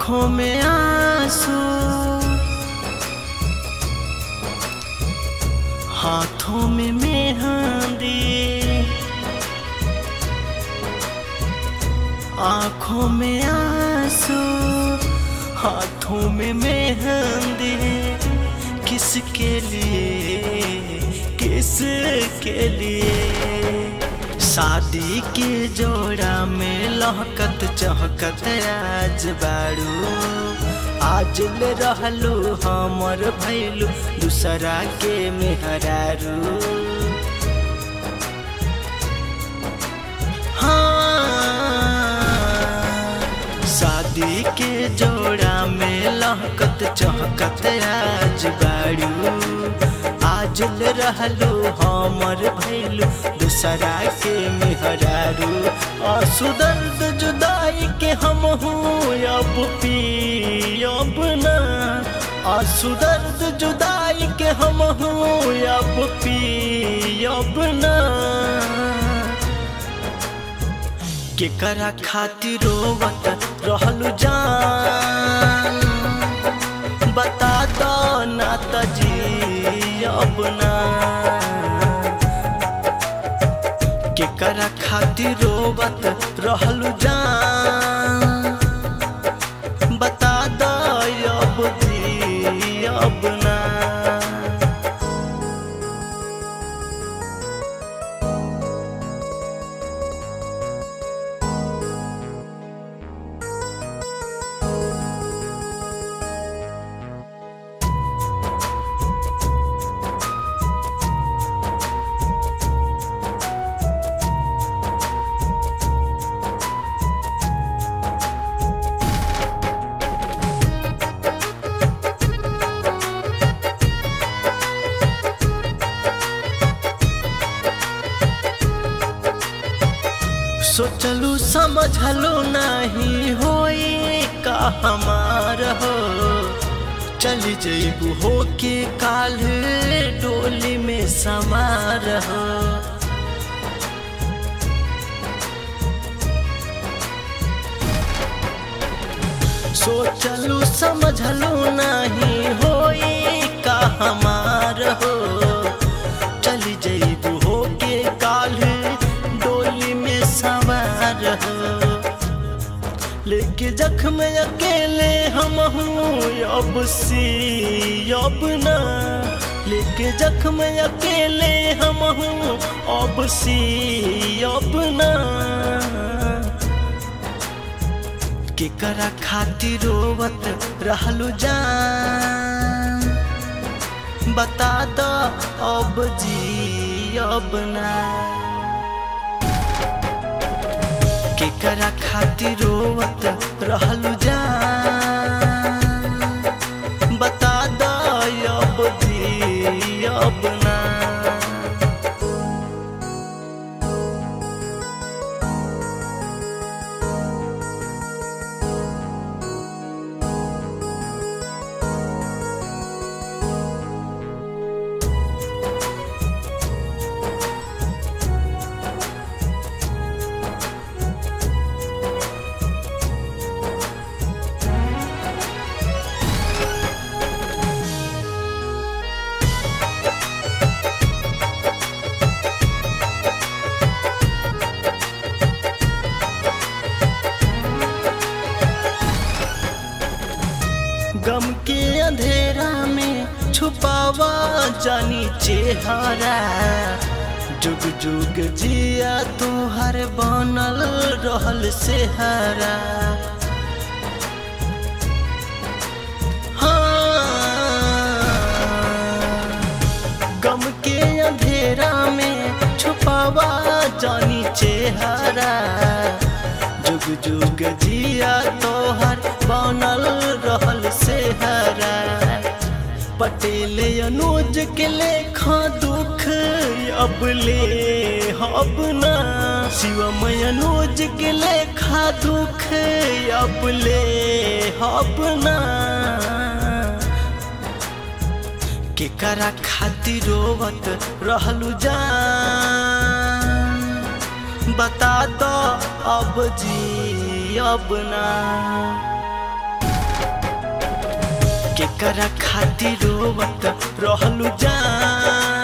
आँखों में आंसू हाथों में मेहंदी आँखों में आंसू हाथों में मेहंदी किसके लिए किसके लिए शादी के जोड़ा में लहकत चहकत आज बारू आज ले रहलू हमर भैलू दूसरा के मेहरारू हाँ शादी के जोड़ा में लहकत चहकत आज बारू आज ले रहलू हमर भैलू दूसरा के मेहरारू आंसू दर्द जुदाई के हम हूँ अब पी अब ना आंसू दर्द जुदाई के हम हूँ अब पी अब ना के करा खातिर रोवत रहलू जान बता दो ना तजी अब ना के करा खातिर रोवत रहलू जान बता दो अब जी अब ना सोचलू समझलू नहीं होई का हमार हो चली जईबू हो के काल डोली में समार हो सोचलू समझलू नहीं होई का हमार हो चली जईबू हो के काल डोली में सवार हो लेके जख्म अकेले हम हूँ अब सी अब ना लेके जख्म अकेले हम हूँ अब सी अब ना के करा खातिर रोवत रहलू जान बता दो अब जी अब ना के करा खातिर रोवत रहलू जान बता दो अब जी अब ना गम के अंधेरा में छुपावा जानी चेहरा जुग जुग जिया तुहर बनल रहल से हरा हाँ, गम के अंधेरा में छुपावा जानी चेहरा जुग जुग जिया तोहर बनल रहल से हरा पटेल अनुज के लेखा दुख अब ले अब ना शिवम अनुज के लेखा दुख अब ले अब ना के करा खातिर रोवत रहलू जान बता दो अब जी अब ना केकरा खातिर रोवत रहलू जान